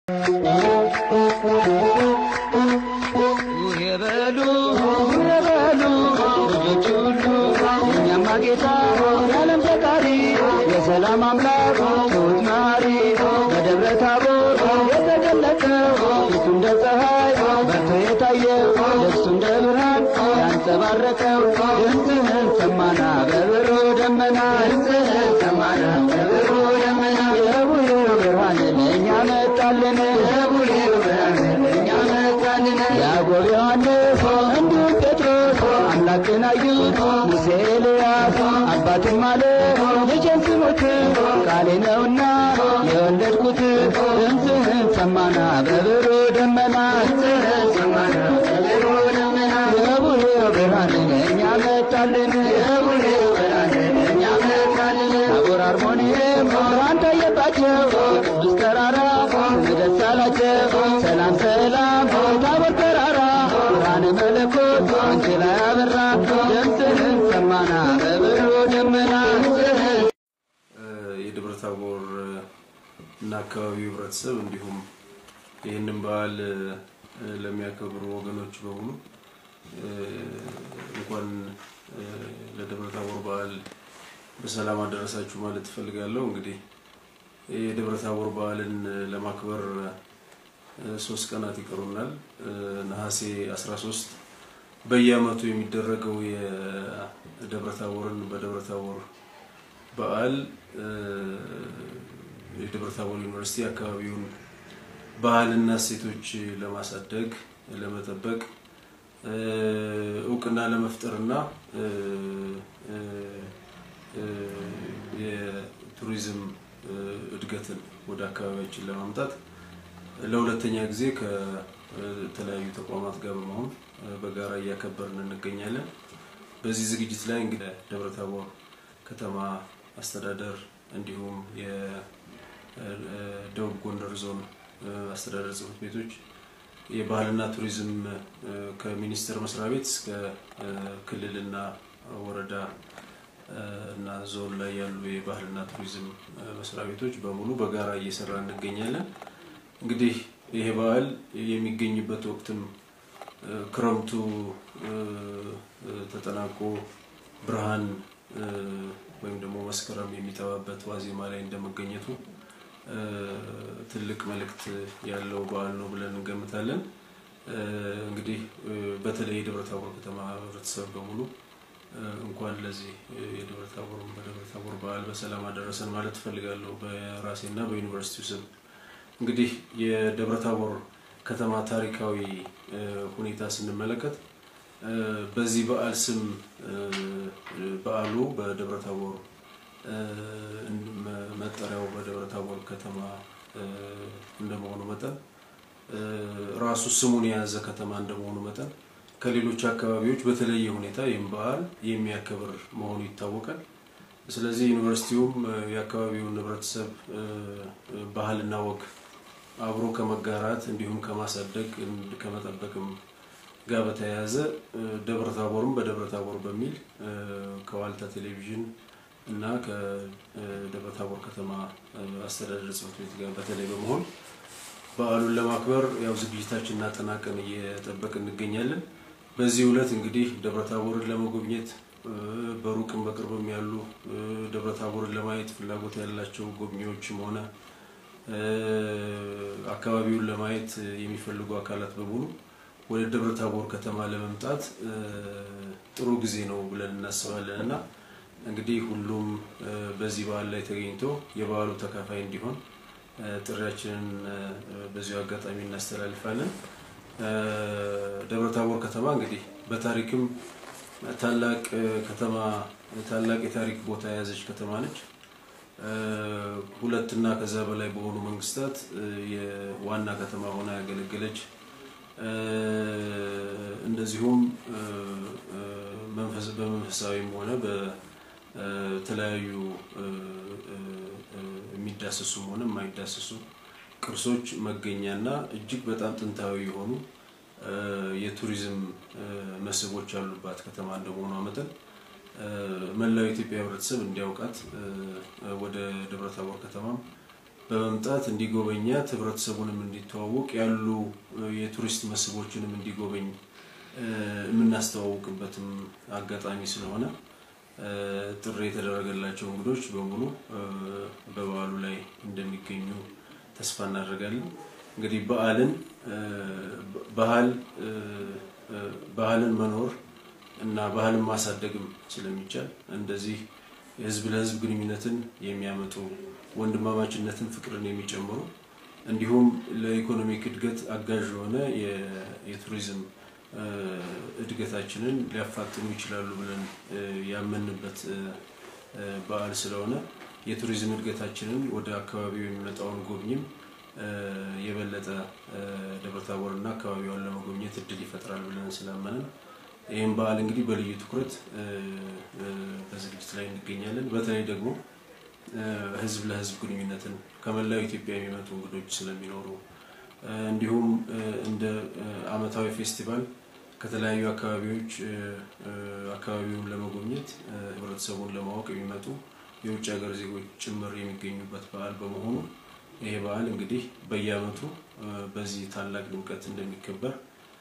የበሉ የበሉ ልጆች ሁሉ እኛማ ጌታ የዓለም ፈጣሪ የሰላም አምላክ ትሑት መሐሪ በደብረ ታቦር የተገለጠው ፊቱ እንደ ፀሐይ በርቶ የታየው ልብሱ እንደ ብርሃን ያንጸባረቀው ድምፅህን ሰማና በብሩ ደመና ድምፅህን ሰማና በብሩ ደመና የቡሄው ብርሃን ለእኛ መጣልን የቡሄው ብርሃን ለእኛ መጣልን ያዕቆብ ዮሐንስ እንዲሁም ጴጥሮስ አምላክን አዩት ሙሴ ኤልያስ አባትም አለ ልጄን ስሙት ቃሌ ነውና የወለድኩት ድምፅህን ሰማና በብሩ ደመና ድምፅህን ሰማና በብሩ ደመና የቡሄው ብርሃን ለእኛ መጣልን የቡሄው ብርሃን ለእኛ መጣልን ታቦር አርሞንኤም ብርሃን ታየባቸው ቅዱስ ተራራ ደስ አላቸው ሰላም ሰላም ታቦር ተራራ ብርሃነ መለኮት አንቺ ላይ አበራ ድምፅህን ሰማና በብሩ ደመና የደብረ ታቦር እና አካባቢው ህብረተሰብ እንዲሁም ይህንን በዓል ለሚያከብሩ ወገኖች በሙሉ እንኳን ለደብረ ታቦር በዓል በሰላም አደረሳችሁ ማለት እፈልጋለሁ። እንግዲህ የደብረ ታቦር በዓልን ለማክበር ሶስት ቀናት ይቀሩናል። ነሐሴ 13 በየዓመቱ የሚደረገው የደብረ ታቦርን በደብረ ታቦር በዓል የደብረ ታቦር ዩኒቨርሲቲ አካባቢውን ባህልና እሴቶች ለማሳደግ ለመጠበቅ እውቅና ለመፍጠርና የቱሪዝም እድገትን ወደ አካባቢያችን ለማምጣት ለሁለተኛ ጊዜ ከተለያዩ ተቋማት ጋር በመሆን በጋራ እያከበርን እንገኛለን። በዚህ ዝግጅት ላይ እንግዲህ ደብረ ታቦር ከተማ አስተዳደር እንዲሁም የደቡብ ጎንደር ዞን አስተዳደር ጽሕፈት ቤቶች የባህልና ቱሪዝም ከሚኒስቴር መስሪያ ቤት እስከ ክልልና ወረዳ እና ዞን ላይ ያሉ የባህልና ቱሪዝም መስሪያ ቤቶች በሙሉ በጋራ እየሰራ እንገኛለን። እንግዲህ ይሄ በዓል የሚገኝበት ወቅትም ክረምቱ ተጠናቆ ብርሃን ወይም ደግሞ መስከረም የሚጠባበት ዋዜማ ላይ እንደመገኘቱ ትልቅ መልእክት ያለው በዓል ነው ብለን እንገምታለን። እንግዲህ በተለይ የደብረ ታቦር ከተማ ህብረተሰብ በሙሉ እንኳን ለዚህ የደብረ ታቦር በደብረ ታቦር በዓል በሰላም አደረሰን ማለት እፈልጋለሁ በራሴና በዩኒቨርሲቲው ስም። እንግዲህ የደብረ ታቦር ከተማ ታሪካዊ ሁኔታ ስንመለከት በዚህ በዓል ስም በዓሉ በደብረ ታቦር መጠሪያው በደብረ ታቦር ከተማ እንደመሆኑ መጠን ራሱ ስሙን የያዘ ከተማ እንደመሆኑ መጠን ከሌሎች አካባቢዎች በተለየ ሁኔታ ይህም በዓል የሚያከብር መሆኑ ይታወቃል። ስለዚህ ዩኒቨርሲቲውም የአካባቢውን ህብረተሰብ ባህልና ወግ አብሮ ከመጋራት እንዲሁም ከማሳደግ ከመጠበቅም ጋር በተያያዘ ደብረ ታቦርም በደብረ ታቦር በሚል ከዋልታ ቴሌቪዥን እና ከደብረ ታቦር ከተማ አስተዳደር ጽሕፈት ቤት ጋር በተለይ በመሆን በዓሉን ለማክበር ያው ዝግጅታችንን አጠናቀን እየጠበቅ እንገኛለን። በዚህ ዕለት እንግዲህ ደብረ ታቦርን ለመጎብኘት በሩቅም በቅርብም ያሉ ደብረ ታቦርን ለማየት ፍላጎት ያላቸው ጎብኚዎችም ሆነ አካባቢውን ለማየት የሚፈልጉ አካላት በሙሉ ወደ ደብረ ታቦር ከተማ ለመምጣት ጥሩ ጊዜ ነው ብለን እናስባለን እና እንግዲህ ሁሉም በዚህ በዓል ላይ ተገኝቶ የበዓሉ ተካፋይ እንዲሆን ጥሪያችንን በዚሁ አጋጣሚ እናስተላልፋለን። ደብረ ታቦር ከተማ እንግዲህ በታሪክም ታላቅ ከተማ ታላቅ የታሪክ ቦታ የያዘች ከተማ ነች። ሁለት እና ከዛ በላይ በሆኑ መንግስታት የዋና ከተማ ሆና ያገለገለች እንደዚሁም በመንፈሳዊም ሆነ በተለያዩ የሚዳሰሱም ሆነ የማይዳሰሱ ቅርሶች መገኛና እጅግ በጣም ጥንታዊ የሆኑ የቱሪዝም መስህቦች ያሉባት ከተማ እንደመሆኗ መጠን መላው የኢትዮጵያ ሕብረተሰብ እንዲያውቃት ወደ ደብረ ታቦር ከተማም በመምጣት እንዲጎበኛት ህብረተሰቡንም እንዲተዋወቅ ያሉ የቱሪስት መስህቦችንም እንዲጎበኝ የምናስተዋውቅበትም አጋጣሚ ስለሆነ ጥሪ የተደረገላቸው እንግዶች በሙሉ በበዓሉ ላይ እንደሚገኙ ተስፋ እናደርጋለን። እንግዲህ በዓልን ባህል ባህልን መኖር እና ባህልን ማሳደግም ስለሚቻል እንደዚህ የህዝብ ለህዝብ ግንኙነትን የሚያመጡ ወንድማማችነትን፣ ፍቅርን የሚጨምሩ እንዲሁም ለኢኮኖሚክ እድገት አጋዥ የሆነ የቱሪዝም እድገታችንን ሊያፋጥኑ ይችላሉ ብለን ያመንበት በዓል ስለሆነ የቱሪዝም እድገታችንን ወደ አካባቢው የሚመጣውን ጎብኝም የበለጠ ደብረታቦርና አካባቢዋን ለመጎብኘት እድል ይፈጥራል ብለን ስላመንን ይህም በዓል እንግዲህ በልዩ ትኩረት በዝግጅት ላይ እንገኛለን። በተለይ ደግሞ ህዝብ ለህዝብ ግንኙነትን ከመላው ኢትዮጵያ የሚመጡ እንግዶች ስለሚኖሩ እንዲሁም እንደ ዓመታዊ ፌስቲቫል ከተለያዩ አካባቢዎች አካባቢውን ለመጎብኘት ህብረተሰቡን ለማወቅ የሚመጡ የውጭ ሀገር ዜጎች ጭምር የሚገኙበት በዓል በመሆኑ ይሄ በዓል እንግዲህ በየዓመቱ በዚህ ታላቅ ድምቀት እንደሚከበር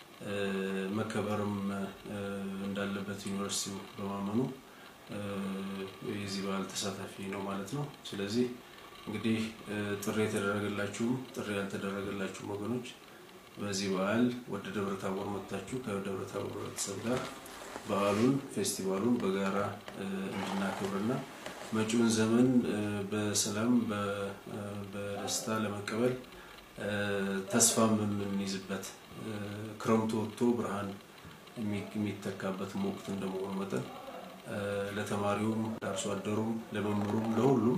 መከበርም እንዳለበት ዩኒቨርሲቲው በማመኑ የዚህ በዓል ተሳታፊ ነው ማለት ነው። ስለዚህ እንግዲህ ጥሪ የተደረገላችሁም ጥሪ ያልተደረገላችሁም ወገኖች በዚህ በዓል ወደ ደብረ ታቦር መጥታችሁ ከደብረ ታቦር ህብረተሰብ ጋር በዓሉን ፌስቲቫሉን በጋራ እንድናከብርና መጪውን ዘመን በሰላም በደስታ ለመቀበል ተስፋም የምንይዝበት ክረምቱ ወጥቶ ብርሃን የሚተካበትም ወቅት እንደመሆኑ መጠን ለተማሪውም፣ ለአርሶ አደሩም፣ ለመምህሩም፣ ለሁሉም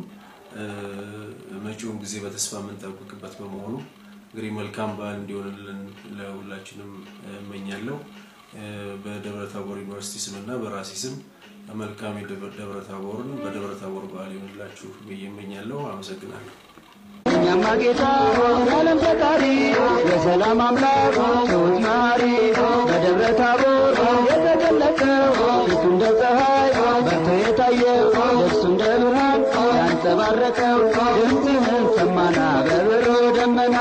መጪውን ጊዜ በተስፋ የምንጠብቅበት በመሆኑ እንግዲህ መልካም በዓል እንዲሆንልን ለሁላችንም እመኛለሁ። በደብረ ታቦር ዩኒቨርሲቲ ስም እና በራሴ ስም መልካም የደብረ ታቦርን በደብረ ታቦር በዓል ይሆንላችሁ ብዬ እመኛለሁ። አመሰግናለሁ። እኛማ ጌታ የዓለም ፈጣሪ የሰላም አምላክ ትሑት መሐሪ በደብረ ታቦር የተገለጠው ፊቱ እንደ ፀሐይ በርቶ የታየው ልብሱ እንደ ብርሃን ያንጸባረቀው ድምፅህን ሰማና በብር